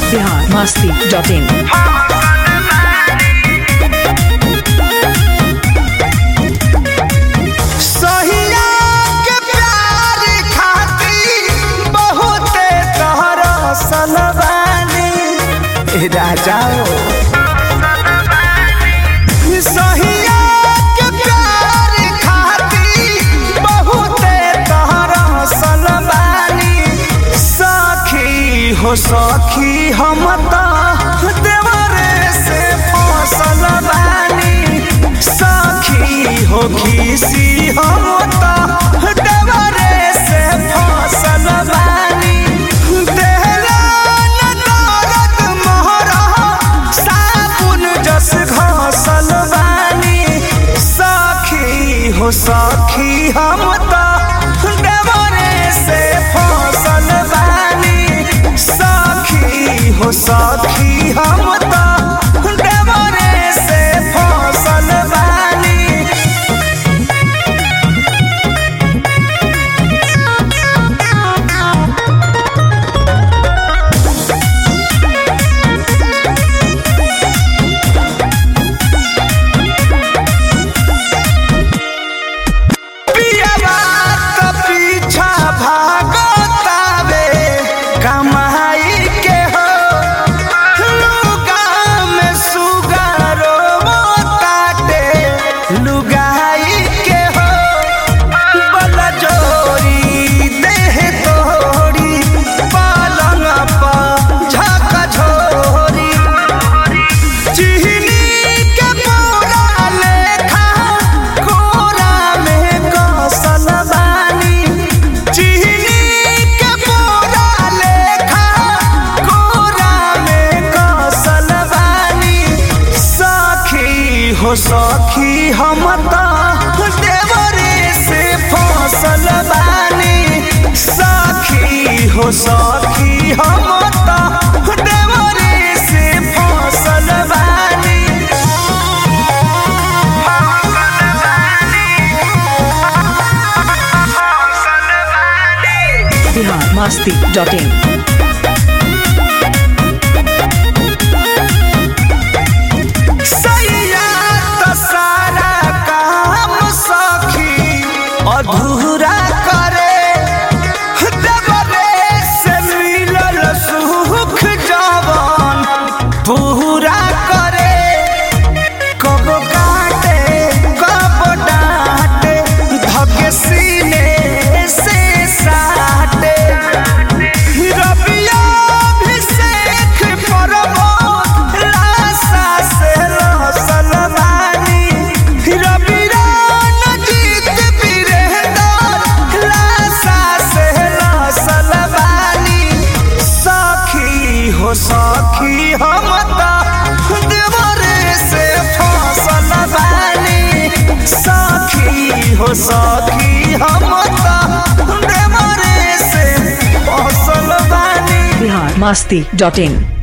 Bihar Masti dot in सहिया के प्यार खातिर बहुते तहरा सनबानी राजा सहिया के प्यार खातिर बहुते तहरा सनबानी सखी हो सखी हम तो देवरे से फसल बानी सखी हो खीसी हम तो देवरे से फसल बानी देहला न दर्द मोहरा साबुन जस घसल बानी सखी हो सखी हम तो देवरे से फसल बानी सखी हो सखी हम तो देवरे से फसल बानी पियवा त पीछा भागतावे कमाई के हो लुगा में सुगारो ताटे लुगाई के हो बल जोरी देह तोरी पालंग पर झक झोरी चिहनी के पूरा लेखा कोरा में कौशल बानी चिहनी के पूरा लेखा कोरा में कौशल बानी सखी हो सखी हम तो देवरे से फसल बानी सखी हो सखी हम तो देवरे से फसल बानी बिहार मस्ती डॉट इन सैया त सारा काम सखी अधूरा करे देवरे से मिलल सुख जवन पूरा करे कब काटे कब डांटे धके सीने से साटे रबिया अभिषेक परमो लाशा से लहसल बानी रबिया नजीत वीरेंद्र लाशा से लहसल बानी सखी हो सखी हम तो देवरे से फसल बानी सखी हो सखी हम तो देवरे से फसल बानी बिहार मस्ती डॉट इन